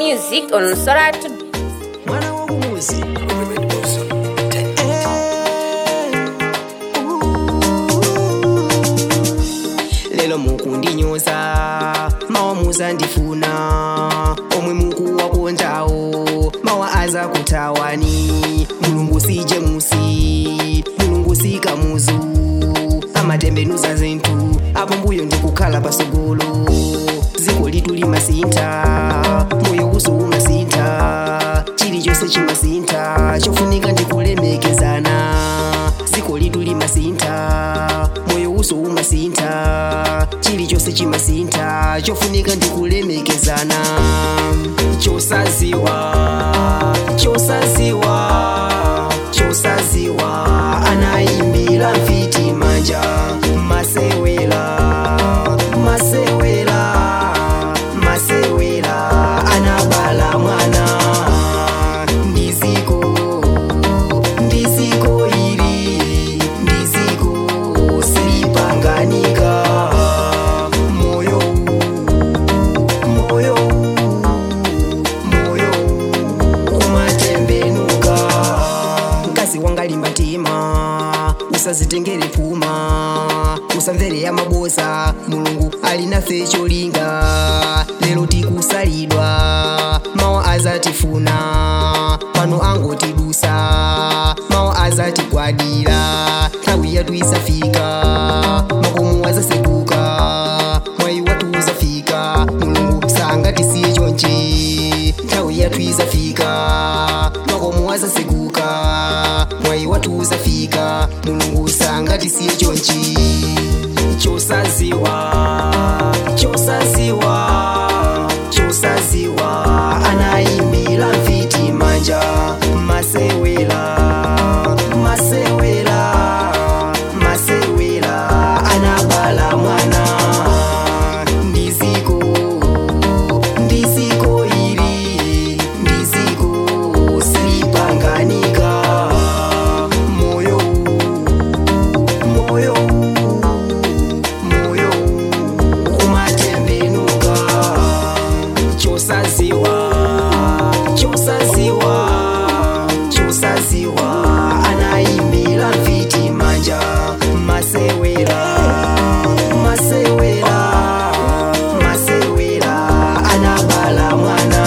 music on Soratu. mwana w'omuzi lelo mukundinyoza mawa muzandifuna omwe mukuwakonjawo mawa aza kutawani mulungu si jemusi mulungu si kamuzu amatembenuza zinthu apo mbuyo ndikukhala pasogolo dziko litu limasintha moyo uso umasintha chilichonse chimasintha chofunika ndikulemekezana dziko litu limasintha moyo uso umasintha chilichonse chimasintha chofunika ndikulemekezana chosaziwa chosaziwa chosaziwa anayimbira mfiti manja masewela masewela masewela anabala mwana ndiziko ndiziko ili ndiziko silipanganika moyo moyo moyo umatembenuka mkazi wangalimba mtima usazitengere puma usamvere ya mabosa mulungu alinafe cholinga lero tikusalidwa mawa azatifuna pano angotidusa mawa azatigwadira nthawi yathu isafika makomo azaseguka mwayi wathu uzafika mulungu sangatisiye chonchi nthawi yathu izafika makomo azaseguka mwayi wathu uzafika mulungu sangatisiye chonchi chosaziwa chosaziwa chosaziwa anayimbira mfiti manja masewela masewela masewela anabala mwana ndiziko ndiziko ili ndiziko silipanganika moyo moyo moyo umatembenuka chosaziwa chosaziwa chosaziwa anayimbira mfiti manja masewera masewera masewera anabala mwana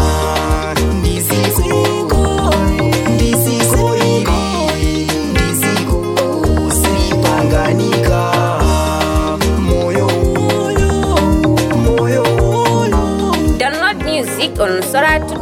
ndiziko ndiziko ili ndiziko silipanganika moyo moyo Download music on Soratu.